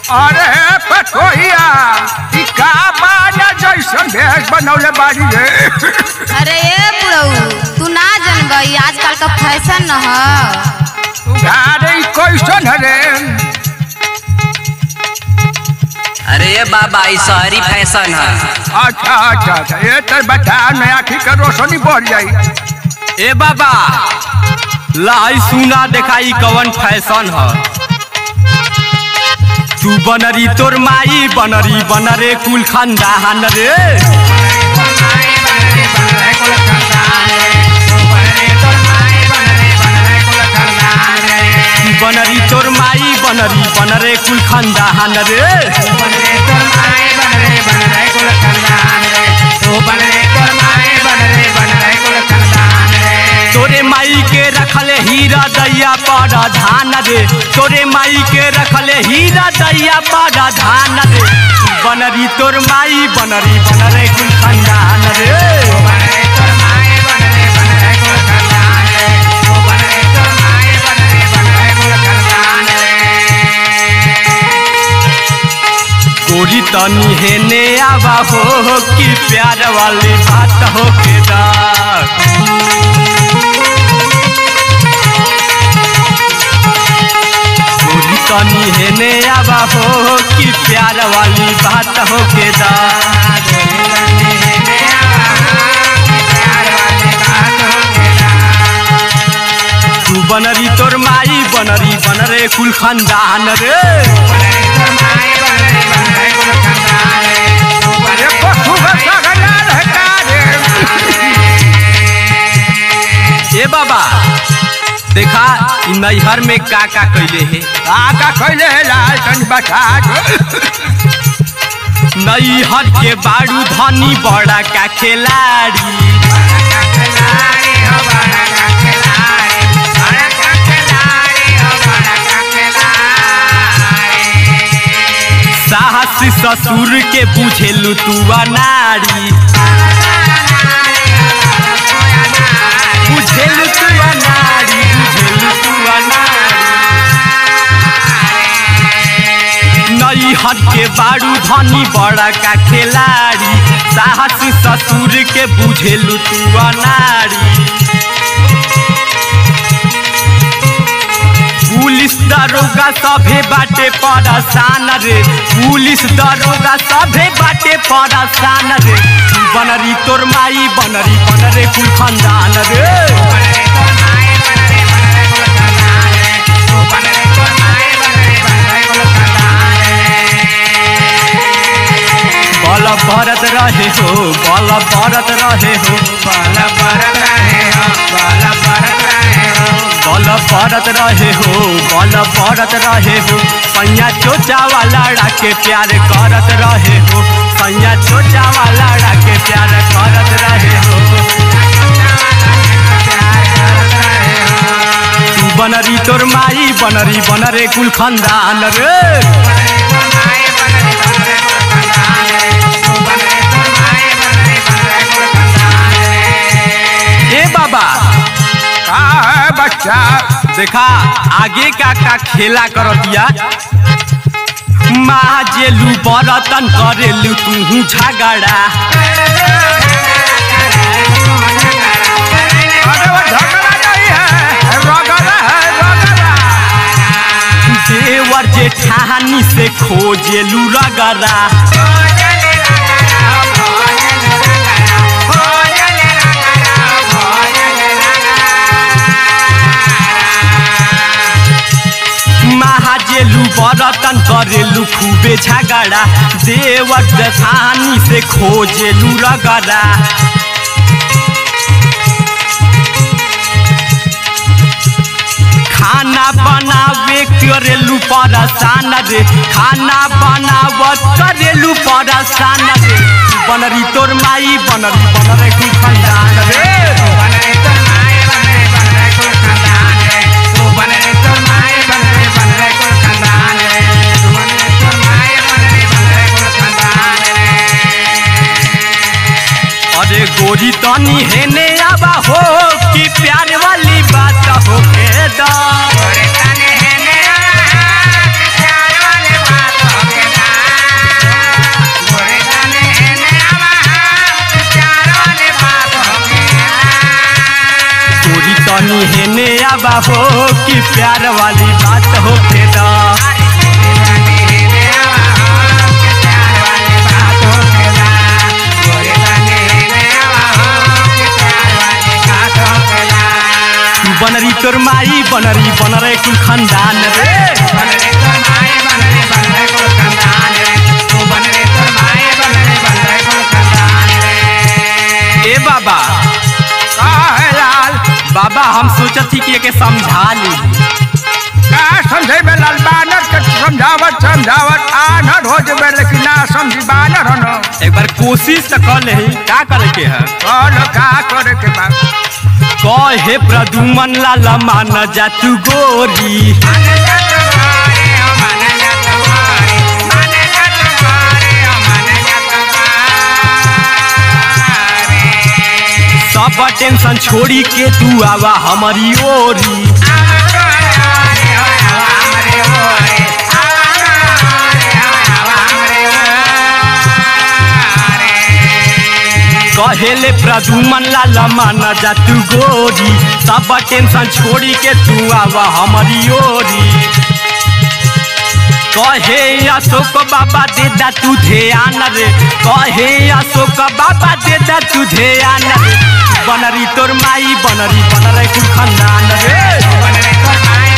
अरे पटोहिया ई का बाना जैसन भेष बनौले बाड़ी रे अरे ए बुढ़ऊ तू ना जन गई आजकल का फैशन न ह अरे ई कैसन है रे अरे ये बाबा ई शहरी फैशन है अच्छा अच्छा अच्छा ये तर बता मैं आखिर कर रोशनी बढ़ जाई ए बाबा लाई सुना देखाई कवन फैशन ह तू बनरी तोर माई बनरी बनरे कुल खानदान रे तू बनरी तोर माई बनरी बनरे कुल खानदान रे तोरे माई के रखले हीरा दैया पर धान रे तोरे माई के रखले हीरा दैया पर धान रे बनरी तोर माई बनरी बनरे कुल खानदान रे गोरी तनी हेने आवा हो कि प्यार वाली बात हो के दा गोरी तनी हेने आवा हो कि प्यार वाली बात हो के दा तू बनरी तोर माई बनरी बनरे कुल खानदान रे अरे पशु भसा गया है का रे ए बाबा देखा इ नैहर में का का कैले हे आका कैले है लाल तन बता दो नैहर के बाड़ू धनी बड़ा का खिलाड़ी साहस ससुर के बुझेलू तू अनाड़ी बुझेलू तू अनाड़ी बुझेलू तू अनाड़ी नैहर के बाड़ू धनी बड़ा का खिलाड़ी साहस ससुर के बुझेलू तू अनाड़ी पुलिस दरोगा सभे बाटे परेशान रे पुलिस दरोगा सभे बाटे परेशान रे बनरी तोर माई बनरी बनरे कुल खानदान रे बल भरत रहे हो बल भरत रहे हो बल भरत रहे हो बल भरत रहे हो बल भरत रहे हो बल भरत रहे हो सैया चोचा वाला के प्यार करत रहे हो सैया चोचा वाला के प्यार करत रहे हो तू बनरी तोर माई बनरी बनरे कुल खानदान रे ए बाबा का है बच्चा देखा आगे का का खेला करतिया माँ जेलू बरतन करेलू तू झगड़ा अरे वो झगड़ा नहीं है रगड़ा है रगड़ा देवर जेठानी से खोजेलू रगड़ा महाजेलू बरतन करेलू खूबे झगड़ा देवर जेठानी से खोजेलू रगड़ा खाना बनावे करेलू परेशान रे खाना बनावत करेलू परेशान रे बनरी तोर माई बनरी बनरे कुल खानदान रे अरे गोरी तनी हेने आवा हो कि प्यार वाली बात हो के दा आवा हो कि प्यार वाली बात हो खेदा बनरी तोर माई बनरी बनरे कुल खानदान रे ए बाबा का है लाल बाबा हम सोचत थी कि एके समझा ली का समझे में लाल बानर के समझावत समझावत आनर हो जबे लेकिन ना समझी बानर हो न एक बार कोशिश तो कर ले का करे के है कौन का करे के बा कहे प्रदुमन लाल मान जा तू गोरी सब टेंशन छोड़ी के तू आवा हमारी ओरी कहेले प्रदुमन लाल मान जा तू गोरी सब टेंशन छोड़ी के तू आवा हमारी ओरी कहे अशोक बाबा दे दा तू ध्यान रे कहे अशोक बाबा दे दा तू ध्यान रे बनरी तोर माई बनरी बनरे कुल खानदान रे